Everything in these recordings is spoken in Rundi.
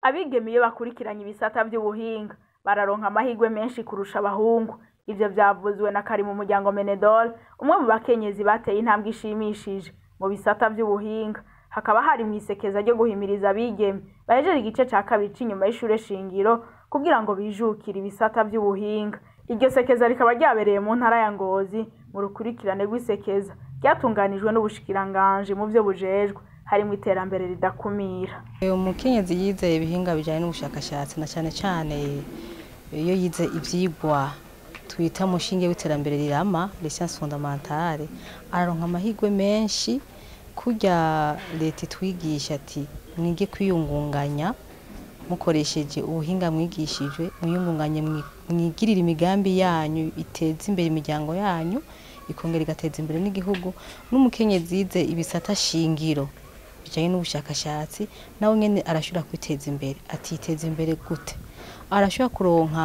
abigeme iyo bakurikiranye ibisata vy'ubuhinga bararonka amahirwe menshi kurusha abahungu ivyo vyavuzwe na kari mu muryango menedol umwe mu bakenyezi bateye intambwe ishimishije mu bisata vy'ubuhinga hakaba hari mwisekeza ryo guhimiriza abigeme bahejeje igice ca kabiri c'inyuma y'ishure shingiro kugira ngo bijukire ibisata vy'ubuhinga iryo sekeza rikaba ryabereye mu ntara ya ngozi mu rukurikirane rw'isekeza ryatunganijwe n'ubushikiranganji mu vyo bujejwe harimwo iterambere ridakumira umukenyezi yize ibihinga bijyanye n'ubushakashatsi na cyane cyane iyo yize ibyigwa twita umushinge w'iterambere rirama lisansi fondamentale araronka amahirwe menshi kurya leta itwigisha ati mwige kwiyungunganya mukoresheje ubuhinga mwigishijwe mwiyungunganye mwigirire imigambi yanyu iteza imbere imiryango yanyu ikongera igateza imbere n'igihugu n'umukenyezi yize ibisata shingiro bijyanye n'ubushakashatsi nawe nyine arashobora kwiteza imbere atiteza imbere gute arashobora kuronka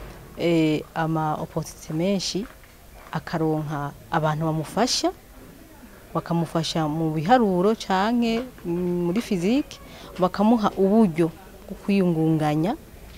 ama opotisite menshi akaronka abantu bamufasha bakamufasha mu biharuro cyangwa muri fizike bakamuha uburyo bwo kwiyungunganya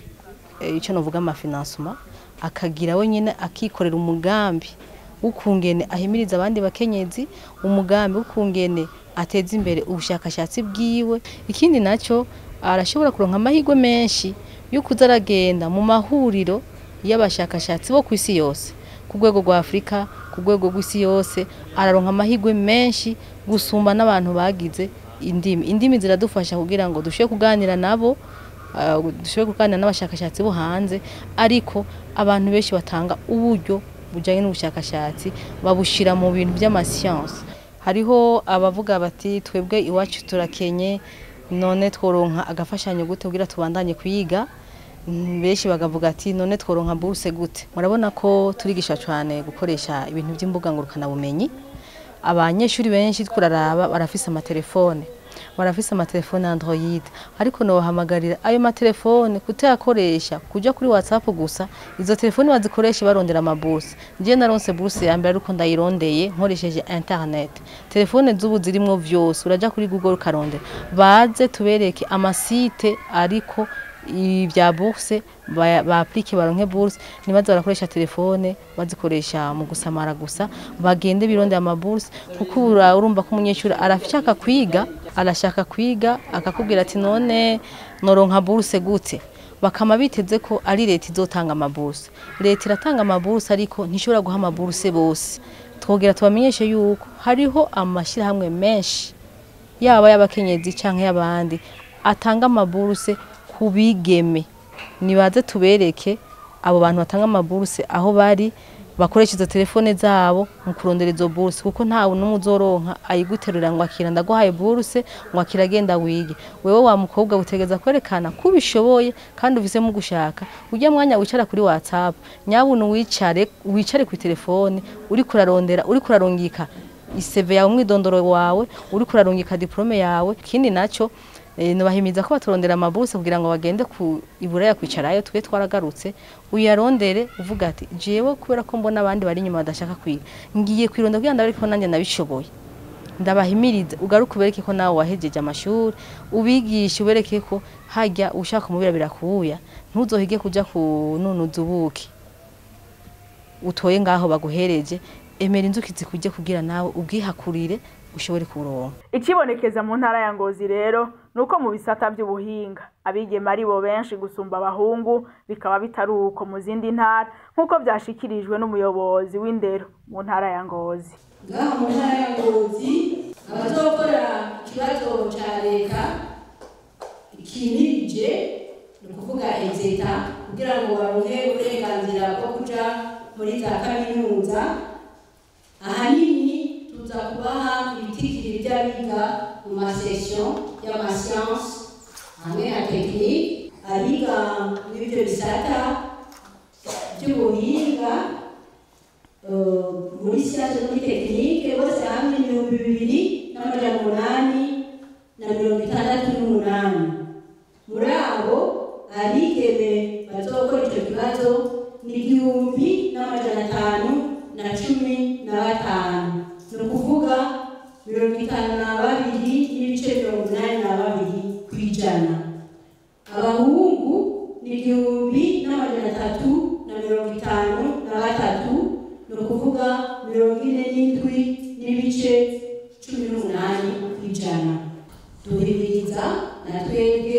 icyo navuga amafinansoma akagira wenyine akikorera umugambi w'ukungene ahimiriza abandi bakenyezi umugambi w'ukungene ateza imbere ubushakashatsi bwiwe ikindi nacyo arashobora kuronka amahirwe menshi yo kuza aragenda mu mahuriro y'abashakashatsi bo ku isi yose ku rwego rwa afurika ku rwego rw'isi yose araronka amahirwe menshi gusumba n'abantu bagize indimi indimi ziradufasha kugira ngo dushobore kuganira nabo dushobore kuganira n'abashakashatsi bo hanze ariko abantu benshi batanga uburyo bujyanye n'ubushakashatsi babushyira mu bintu by'amasiyansi hariho abavuga bati twebwe iwacu turakenye none tworonka agafashanyo gute kugira tubandanye kuyiga benshi bakavuga ati none tworonka buruse gute murabona ko turigisha cyane gukoresha ibintu by'imbuga ngurukanabumenyi abanyeshuri benshi turaraba barafise amatelefone barafise amatelefone android ariko nobahamagarira ayo matelefone kutayakoresha kuja kuri whatsapp gusa izo telefone bazikoreshe barondera amaburse nje naronse burse ya mbere ariko ndayirondeye nkoresheje internet telefone z'ubu zirimwo vyose uraja kuri google ukarondera baze tubereke amasite ariko ibya burse ba aplike baronke burse nibaze barakoresha telefone bazikoresha mu gusamara gusa bagende birondera amaburse kuko urumva ko umunyeshuri arashaka kwiga arashaka kwiga akakubwira ati none noronka burse gute bakama biteze ko ari leta izotanga amaburse leta iratanga amaburse ariko ntishobora guha amaburse bose twogera tubamenyeshe yuko hariho amashyirahamwe menshi yaba y'abakenyezi cyangwa y'abandi atanga amaburse ku bigeme nibaze tubereke abo bantu batanga amaburse aho bari bakoresha izo telefone zabo mu kurondera izo burse kuko ntawe n'umwe uzoronka ayiguterura ngo akira ndaguhaye burse ngo akira agenda wige wewe wa mukobwa utegeza kwerekana ko ubishoboye kandi ufisemo gushaka ujya mwanya wicara kuri whatsapp nyabuntu wicare wicare ku telefone uri kurarondera uri kurarungika iseve yawe umwidondoro wawe uri kurarungika diplome yawe ikindi nacyo nubahimiza ko baturondera amaburse kugira ngo bagende ku iburaya kwicarayo twe twaragarutse uyarondere uvuga ati jewe kubera ko mbona abandi bari inyuma badashaka kwiga ngiye kwironda kugira ngo ariko nanjye nabishoboye ndabahimiriza ugaruke ubereke ko nawe wahejeje amashuri ubigishe ubereke ko hajya ushaka umubira birakuya ntuzohige kujya kununuza ubuki utoye ngaho baguhereje emera inzuki zikujye kugira nawe ubwihakurire ushobore kuronka ikibonekeza mu ntara ya ngozi rero ni uko mu bisata by'ubuhinga abigema ari bo benshi gusumba abahungu bikaba bitari uko mu zindi ntara nk'uko byashikirijwe n'umuyobozi w'indero mu ntara ya ngozi ngaha mu ntara ya ngozi abazokora ikibazo cya leta kinirije ni ukuvuga exeta kugira ngo baronke uburenganzira bwo kuja muri za kaminuza ahanini tuza kubaha ibitigiri by'abiga mu masession y'amasiyanse hamwe na tekinike abiga muri ibyo bisata by'ubuhinga muri siyanse muri tekinike bose hamwe ibihumbi bibiri n'amajana umunani na mirongo itandatu n'umunani muri abo abigeme bazokora icyo kibazo ni igihumbi n'amajana atanu na cumi na batanu ni ukuvuga mirongo itanu na babiri n'ibice mirongo inani na babiri ku ijana aba na twebwe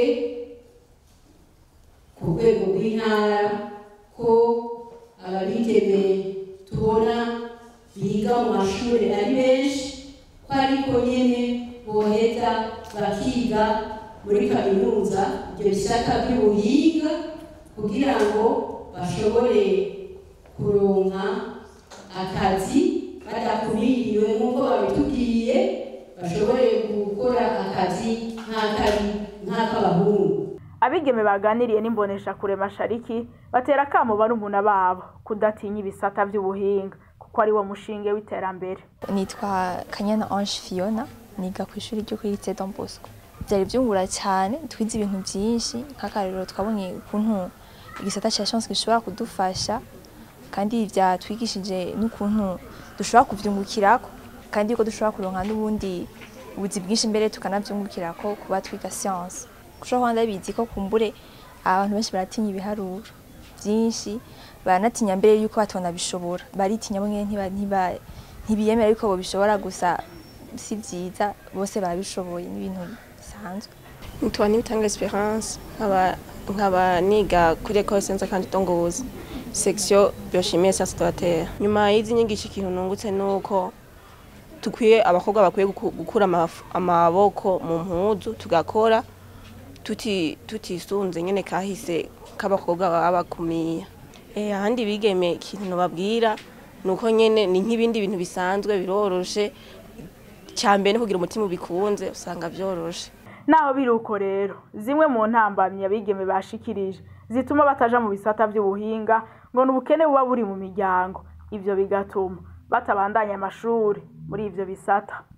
ku rwego rw'intara ko ababigeme tubona biga mu mashuri ari benshi ko ariko nyene boheza bakiga muri kaminuza ibyo bisata by'ubuhinga kugira ngo bashobore kuronka akazi badakumiriwe nk'uko babitubwiye bashobore gukora akazi nk'ak'abahungu abigeme baganiriye n'imboneshakure mashariki batera akamo barumuna babo kudatinya ibisata by'ubuhinga kuko ari wo mushinge w'iterambere nitwa kanyana ange fiona niga ku ishuri ryo kuri lycée Don Bosco byari byungura cyane twize ibintu byinshi nk'akarero twabonye ukuntu igisata cya chance gishobora kudufasha kandi byatwigishije n'ukuntu dushobora kuvyungukirako kandi yuko dushobora kuronka n'ubundi ubuzi bwinshi mbere tukanavyungukirako kuba twiga science kushobora kuba ndabizi ko kumbure abantu benshi baratinya ibiharuro byinshi baranatinya mbere yuko batona bishobora baritinya bo nyene ntiba- ntiba- ntibiyemera yuko bobishobora gusa si vyiza bose barabishoboye n'ibintu bisanzwe nitwa nibitanga esperance nkaba nkaba niga kuri ecole senza kandi tongozi section biochimie sciences de la terre nyuma y'izi nyigisho ikintu nungutse nuko tukwiye abakobwa bakwiye guku- gukura amaf- amaboko mu mpuzu tugakora tuti tutisunze nyene kahise k'abakobwa baba bakumiye eh ahandi bigeme ikintu nobabwira nuko nyene ni nk'ibindi bintu bisanzwe biroroshe cyambere no kugira umutima ubikunze usanga vyoroshe naho biri uko rero zimwe mu ntambamyi abigeme bashikirije zituma bataja mu bisata by'ubuhinga ngo ni ubukene buba buri mu miryango ivyo bigatuma batabandanya amashuri muri ivyo bisata